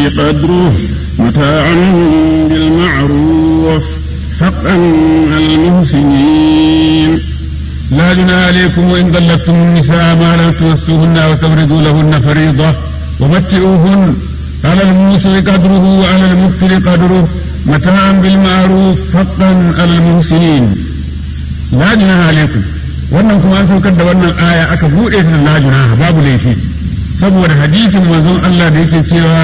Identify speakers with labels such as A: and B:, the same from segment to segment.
A: قدره متاعا بالمعروف حقا على المحسنين
B: لا جناح عليكم وإن طلقتم النساء ما لم توسوهن وتفرضوا لهن فريضة ومتعوهن على الموسع قدره وعلى المكثر قدره متاعا بالمعروف حقا على المحسنين لا جناح عليكم wannan kuma an saukar da wannan aya aka buɗe ta la junaha babu laifi saboda hadisin manzon Allah da yake cewa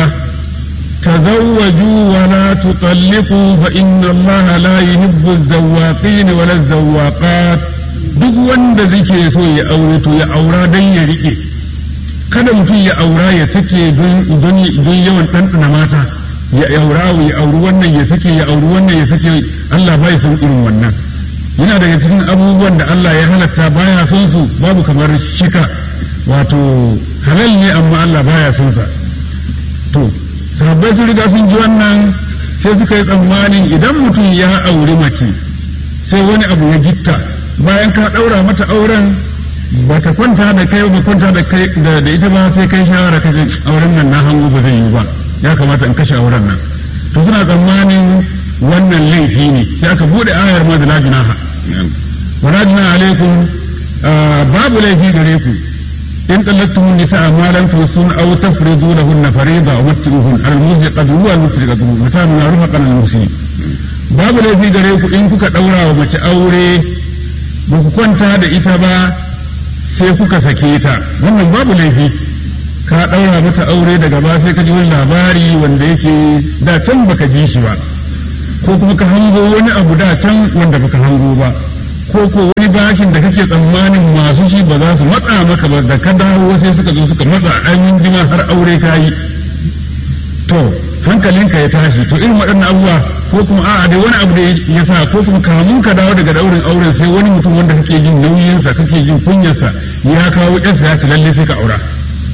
B: tazawwaju wa la tutalliqu fa inna Allah la yuhibbu az-zawwaqin wa la az-zawwaqat duk wanda zake so ya aure to ya aura dan ya rike kada mutum ya aura ya sake don yawan ɗanɗana mata ya aura ya auri wannan ya sake ya auri wannan ya sake Allah bai son irin wannan yana daga cikin abubuwan da Allah ya halatta baya son su babu kamar shika wato halal ne amma Allah baya son sa to sahabbai sun riga sun ji wannan sai suka yi tsammanin idan mutum ya auri mace sai wani abu ya gitta bayan ka ɗaura mata auren ba ta kwanta da kai ba kwanta da kai da ita ba sai kai shawara kaje auren nan na hango ba zai yi ba ya kamata in kashe auren nan to suna tsammanin wannan laifi ne sai aka bude ayar ma da lajinaha wala junaha alaikum babu laifi gare ku in tallattum nisaa ma lam tusun aw tafridu lahunna fariida wa matti'uhun al muzi qadru wal musri qadru mata min rufa al musi babu laifi gare ku in kuka daura wa mace aure ba ku kwanta da ita ba sai kuka sake ta wannan babu laifi ka ɗaura mata aure daga ba sai ka ji wani labari wanda yake da can baka ji shi ba ko kuma ka hango wani abu da can wanda baka hango ba ko ko wani bashin da kake tsammanin masu shi ba za su matsa maka ba da ka dawo sai suka zo suka matsa ainihin jima har aure ka yi to hankalinka ya tashi to irin waɗannan abubuwa ko kuma a'a dai wani abu da ya sa ko kuma kamun ka dawo daga daurin auren sai wani mutum wanda kake jin nauyinsa kake jin kunyarsa ya kawo ƴarsa ya ci lalle sai ka aura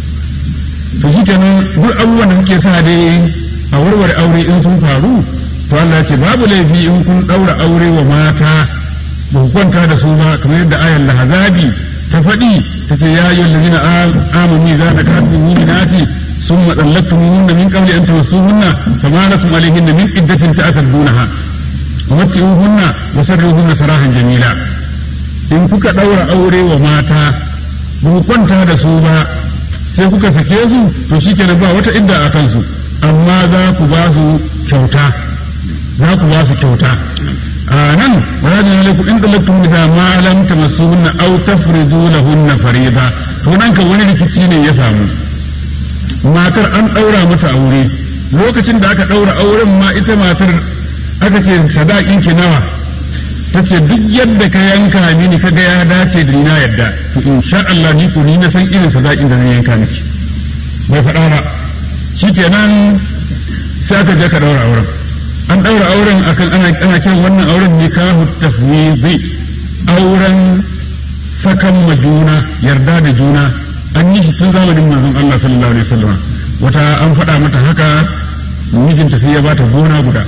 B: to shi kenan duk abubuwan da kuke sa dai a warware aure in sun faru to Allah ce babu laifi in kun daura aure wa mata ba ku kwanta da su ba kamar yadda ayar lahazabi ta faɗi ta ce ya yi lalzina amani za ta kasu mu'minati ثم طلقتموهن من قبل ان تمسوهن فما لكم عليهن من عدة تعتدونها ومتعوهن وسرهن سراحا جميلا in kuka ɗaura aure wa mata ba ku kwanta da su ba sai kuka sake su to shi kenan ba wata idda a kansu amma za ku ba su kyauta za ku ba su kyauta a nan wajin alaikum in dalaktum nisa ma lam tamassuhunna aw tafridu lahunna farida to nan ka wani rikici ne ya samu matar an ɗaura mata aure lokacin da aka ɗaura auren ma ita matar aka ce sadakin ki nawa ta ce duk yadda ka yanka mini ka ga ya dace da ni na yadda to insha Allah ni ko ni na san irin sadakin da na yanka miki bai faɗa ba shikenan sai aka je ka ɗaura auren an ɗaura auren akan ana ana kiran wannan auren nikahu tafwizi auren sakan ma juna yarda da juna an yi shi tun zamanin manzon Allah sallallahu alaihi wasallam wata an faɗa mata haka mijinta sai ya bata gona guda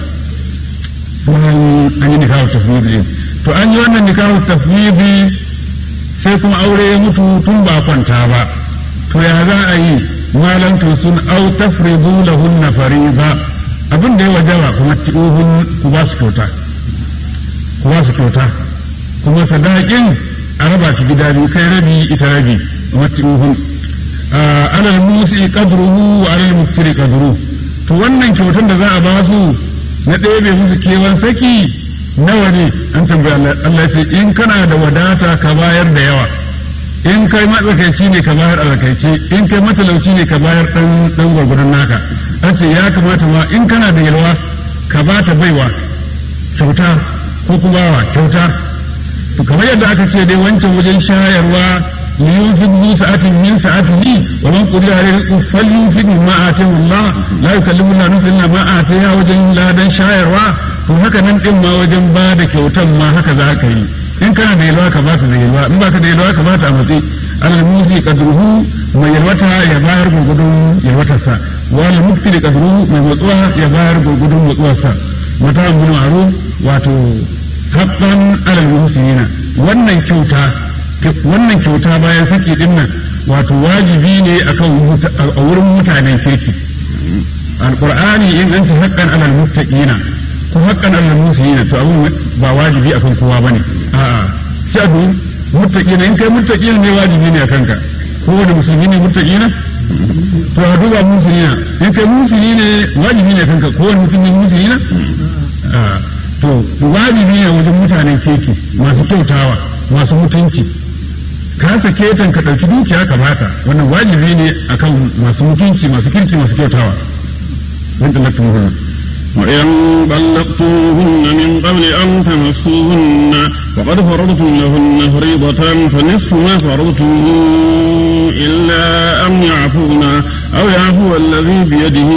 B: bayan an yi nikahu tafwidi to an yi wannan nikahu tafwidi sai kuma aure ya mutu tun ba kwanta ba to ya za a yi malam to sun au tafridu lahunna fariza abin da ya wajaba kuma ti'uhun ku ba su kyauta ku ba su kyauta kuma sadakin a raba shi gida biyu kai rabi ita rabi mati'uhun alal musi qadruhu wa alal muftiri qadruhu to wannan kyautar da za a ba su na ɗebe musu kewan saki nawa ne an tambaya Allah ce in kana da wadata ka bayar da yawa in kai matsakaici ne ka bayar alakaice in kai matalauci ne ka bayar dan dan gwargwadon naka an ce ya kamata ma in kana da yalwa ka ba ta baiwa kyauta ko kuma wa kyauta to kamar yadda aka ce dai wancan wajen shayarwa لينفق ذو سعة من سعته ومن قدر عليه رزقه فلينفق ما آتاه الله لا يكلف الله نفسا إلا ما آتاها وجن لا دن شايروا to haka nan din ma wajen ba da kyautan ma haka za ka yi in kana da yalwa ka ba ta da yalwa in baka da yalwa ka ba ta a matsayi alal musi qadruhu mai yalwata ya bayar gurgudun yalwatarsa wal mukti da qadruhu mai matsuwa ya bayar gurgudun matsuwarsa mata mun ma'ruf wato haqqan alal muhsinina wannan kyauta wannan kyauta bayan saki din nan wato wajibi ne akan a wurin mutanen kirki alqur'ani in an ta haqqan alal muttaqina ko haqqan alal muslimina to abun ba wajibi akan kowa bane a'a shadu muttaqina in kai muttaqina ne wajibi ne akan ka ko da musulmi ne muttaqina to a duba musulmina in kai musulmi ne wajibi ne kanka ko wani mutum ne musulmina to wajibi ne wajen mutanen keke masu kyautawa masu mutunci ka sake tan ka ɗauki dukiya ka bata wannan wajibi ne akan masu mutunci masu kirki masu kyautawa wanda lakin muhimmi
A: وإن طلقتموهن من قبل أن تمسوهن وقد فرضتم لهن فريضة فنصف ما فرضتم إلا أن يعفونا أو يعفو الذي بيده